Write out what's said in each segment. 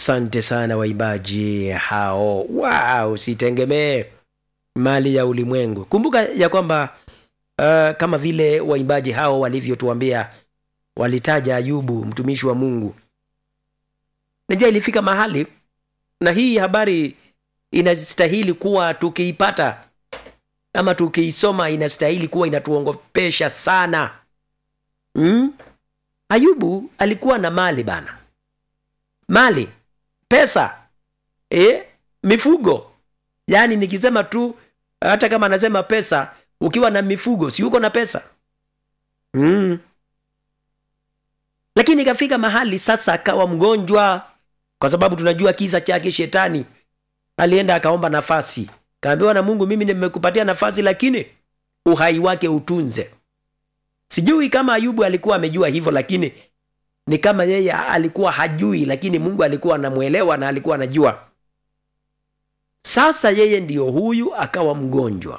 Asante sana waimbaji hao. Wow, sitegemee mali ya ulimwengu. Kumbuka ya kwamba uh, kama vile waimbaji hao walivyotuambia, walitaja Ayubu mtumishi wa Mungu. Najua ilifika mahali, na hii habari inastahili kuwa tukiipata ama tukiisoma, inastahili kuwa inatuongopesha sana hmm? Ayubu alikuwa na mali bana, mali, pesa, e, mifugo. Yaani nikisema tu, hata kama anasema pesa, ukiwa na mifugo si uko na pesa mm. Lakini ikafika mahali sasa akawa mgonjwa, kwa sababu tunajua kisa chake. Shetani alienda akaomba nafasi, kaambiwa na Mungu, mimi nimekupatia nafasi, lakini uhai wake utunze. Sijui kama Ayubu alikuwa amejua hivyo, lakini ni kama yeye alikuwa hajui, lakini Mungu alikuwa anamwelewa na alikuwa anajua. Sasa yeye ndiyo huyu akawa mgonjwa,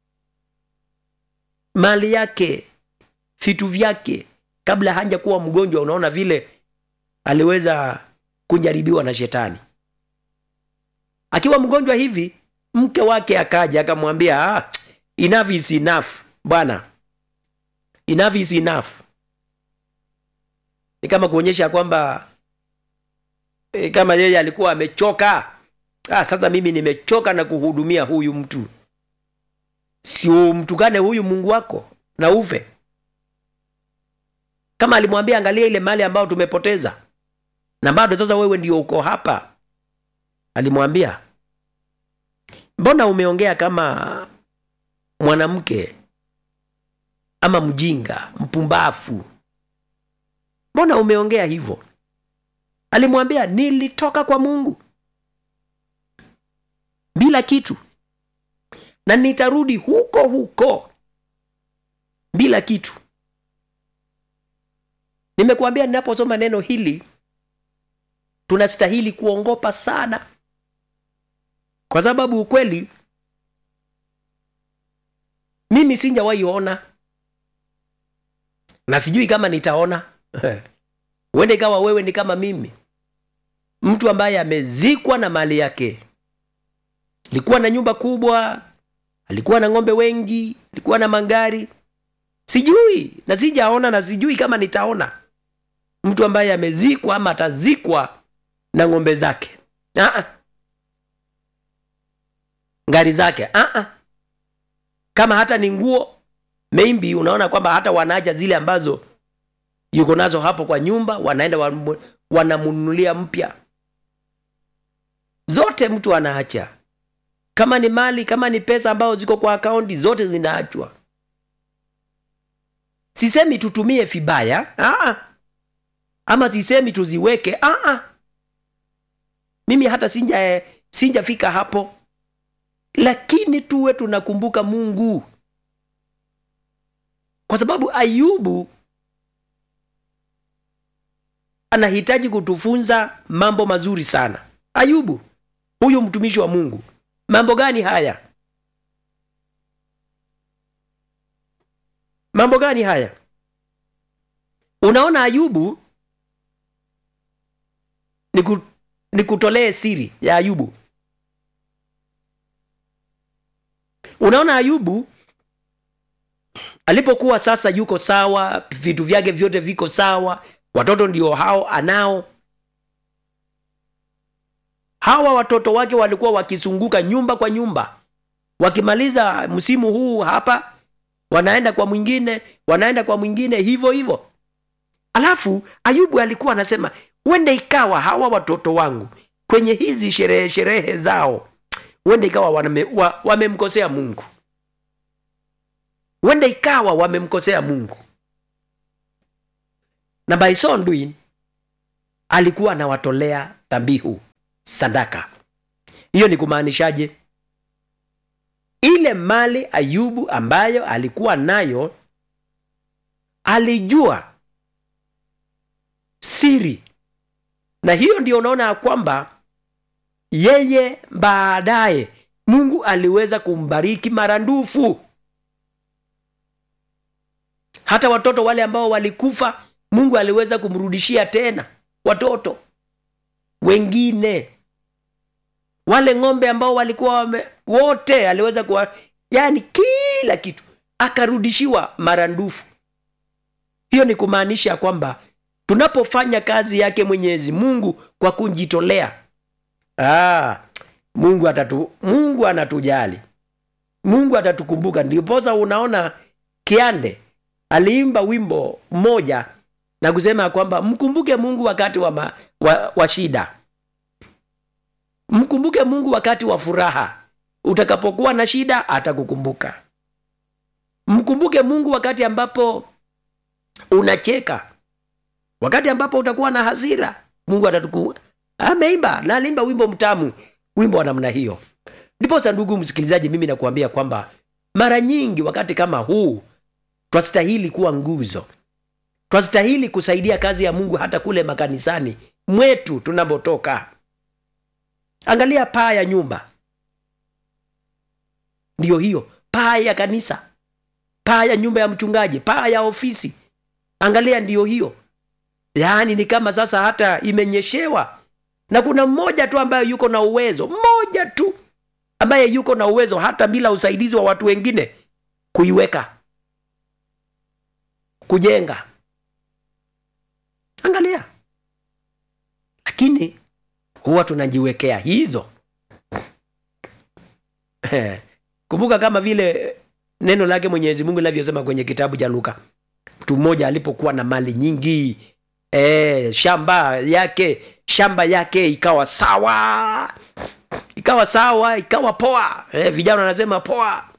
mali yake, vitu vyake, kabla haja kuwa mgonjwa, unaona vile aliweza kujaribiwa na shetani. Akiwa mgonjwa hivi, mke wake akaja akamwambia, ah, enough is enough bwana enough is enough. Ni kama kuonyesha kwamba e, kama yeye alikuwa amechoka. Ah, sasa mimi nimechoka na kuhudumia huyu mtu, si umtukane huyu Mungu wako na ufe. Kama alimwambia angalia ile mali ambayo tumepoteza na bado sasa wewe ndio uko hapa, alimwambia mbona umeongea kama mwanamke ama mjinga mpumbafu, mbona umeongea hivyo? Alimwambia nilitoka kwa Mungu bila kitu na nitarudi huko huko bila kitu. Nimekuambia, ninaposoma neno hili tunastahili kuongopa sana, kwa sababu ukweli mimi sinjawahi ona na sijui kama nitaona. Huenda ikawa wewe ni kama mimi, mtu ambaye amezikwa na mali yake. Alikuwa na nyumba kubwa, alikuwa na ng'ombe wengi, alikuwa na magari, sijui na sijaona, na sijui kama nitaona mtu ambaye amezikwa ama atazikwa na ng'ombe zake, Aa. ngari zake, Aa. kama hata ni nguo maybe unaona kwamba hata wanaacha zile ambazo yuko nazo hapo kwa nyumba, wanaenda wanamnunulia mpya. Zote mtu anaacha, kama ni mali, kama ni pesa ambazo ziko kwa akaunti, zote zinaachwa. Sisemi tutumie vibaya, aa, ama sisemi tuziweke, aa. Mimi hata sinja sinjafika hapo, lakini tuwe tunakumbuka Mungu kwa sababu Ayubu anahitaji kutufunza mambo mazuri sana. Ayubu huyu mtumishi wa Mungu, mambo gani haya? Mambo gani haya? Unaona, Ayubu niku, nikutolee siri ya Ayubu. Unaona, Ayubu alipokuwa sasa yuko sawa, vitu vyake vyote viko sawa, watoto ndio hao anao. Hawa watoto wake walikuwa wakizunguka nyumba kwa nyumba, wakimaliza msimu huu hapa, wanaenda kwa mwingine, wanaenda kwa mwingine, hivyo hivyo. Alafu Ayubu alikuwa anasema, wende ikawa hawa watoto wangu kwenye hizi sherehe sherehe zao, wende ikawa wamemkosea wa, Mungu huenda ikawa wamemkosea Mungu, na by so doing alikuwa anawatolea dhabihu sadaka. Hiyo ni kumaanishaje? Ile mali Ayubu ambayo alikuwa nayo, alijua siri, na hiyo ndio unaona ya kwamba yeye baadaye Mungu aliweza kumbariki marandufu hata watoto wale ambao walikufa Mungu aliweza kumrudishia tena watoto. wengine wale ng'ombe ambao walikuwa wame, wote aliweza kuwa yani kila kitu akarudishiwa marandufu hiyo ni kumaanisha kwamba tunapofanya kazi yake mwenyezi mungu kwa kujitolea ah, mungu atatu mungu anatujali mungu atatukumbuka ndiposa unaona kiande aliimba wimbo mmoja na kusema kwamba mkumbuke mungu wakati wa, ma, wa, wa shida mkumbuke mungu wakati wa furaha utakapokuwa na shida atakukumbuka mkumbuke mungu wakati ambapo unacheka wakati ambapo utakuwa na hasira mungu atatukumbuka ameimba na aliimba wimbo mtamu wimbo wa namna hiyo ndiposa ndugu msikilizaji mimi nakuambia kwamba mara nyingi wakati kama huu twastahili kuwa nguzo twastahili kusaidia kazi ya mungu hata kule makanisani mwetu tunapotoka angalia paa ya nyumba ndiyo hiyo paa ya kanisa paa ya nyumba ya mchungaji paa ya ofisi angalia ndiyo hiyo yaani ni kama sasa hata imenyeshewa na kuna mmoja tu ambaye yuko na uwezo mmoja tu ambaye yuko na uwezo hata bila usaidizi wa watu wengine kuiweka kujenga angalia lakini huwa tunajiwekea hizo kumbuka kama vile neno lake mwenyezi mungu linavyosema kwenye kitabu cha luka mtu mmoja alipokuwa na mali nyingi e, shamba yake shamba yake ikawa sawa ikawa sawa ikawa poa e, vijana wanasema poa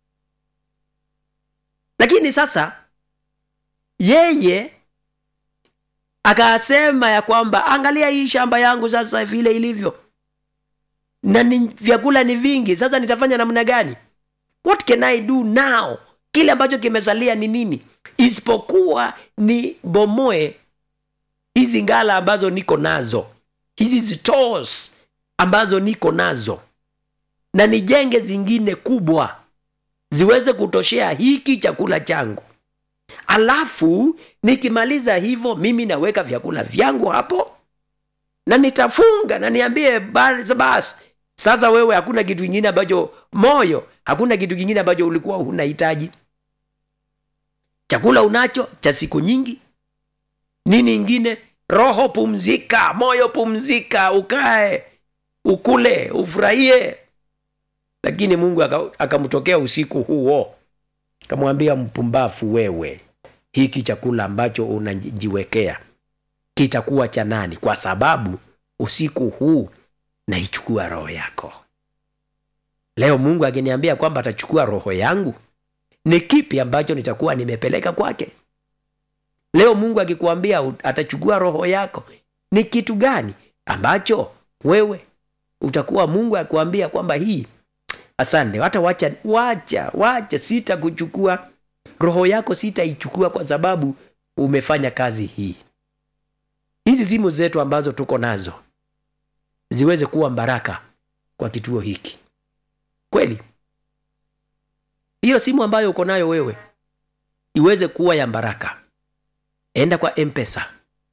lakini sasa yeye akasema ya kwamba angalia hii shamba yangu sasa vile ilivyo na ni, vyakula ni vingi sasa nitafanya namna gani what can i do now kile ambacho kimesalia ni nini isipokuwa ni bomoe hizi ngala ambazo niko nazo hizi stores ambazo niko nazo na nijenge zingine kubwa ziweze kutoshea hiki chakula changu alafu nikimaliza hivyo mimi naweka vyakula vyangu hapo na nitafunga na niambie basi bas, sasa wewe hakuna kitu kingine ambacho moyo hakuna kitu kingine ambacho ulikuwa unahitaji chakula unacho cha siku nyingi nini ingine roho pumzika moyo pumzika ukae ukule ufurahie lakini mungu akamtokea usiku huo akamwambia mpumbafu wewe hiki chakula ambacho unajiwekea kitakuwa cha nani kwa sababu usiku huu naichukua roho yako leo mungu akiniambia kwamba atachukua roho yangu ni kipi ambacho nitakuwa nimepeleka kwake leo mungu akikuambia atachukua roho yako ni kitu gani ambacho wewe utakuwa mungu akuambia kwamba hii asante hata wacha wacha wacha sita kuchukua roho yako sitaichukua kwa sababu umefanya kazi hii hizi simu zetu ambazo tuko nazo ziweze kuwa baraka kwa kituo hiki kweli hiyo simu ambayo uko nayo wewe iweze kuwa ya baraka enda kwa mpesa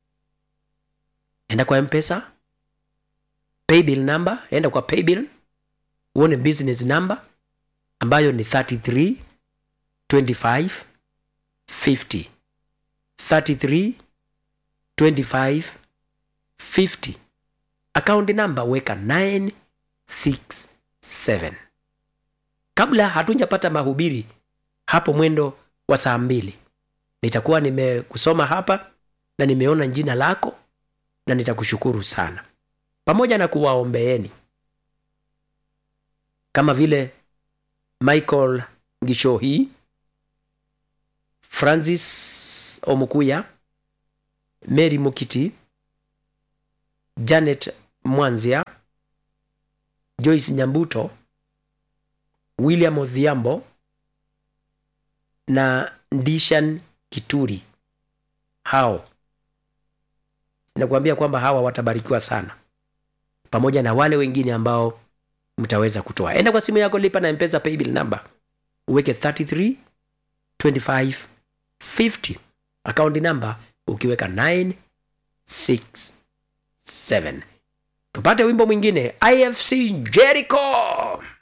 enda kwa mpesa paybill number enda kwa paybill uone business number ambayo ni 33 25 50 33 25 50 akaunti namba weka 967 kabla hatujapata mahubiri hapo mwendo wa saa mbili nitakuwa nimekusoma hapa na nimeona jina lako na nitakushukuru sana pamoja na kuwaombeeni kama vile michael gishohi francis omukuya mary mukiti janet mwanzia joyce nyambuto william odhiambo na ndishan kituri hao nakuambia kwamba hawa watabarikiwa sana pamoja na wale wengine ambao mtaweza kutoa enda kwa simu yako lipa na mpesa paybill number uweke 33 25 50 akaunti namba ukiweka 967 tupate wimbo mwingine ifc jericho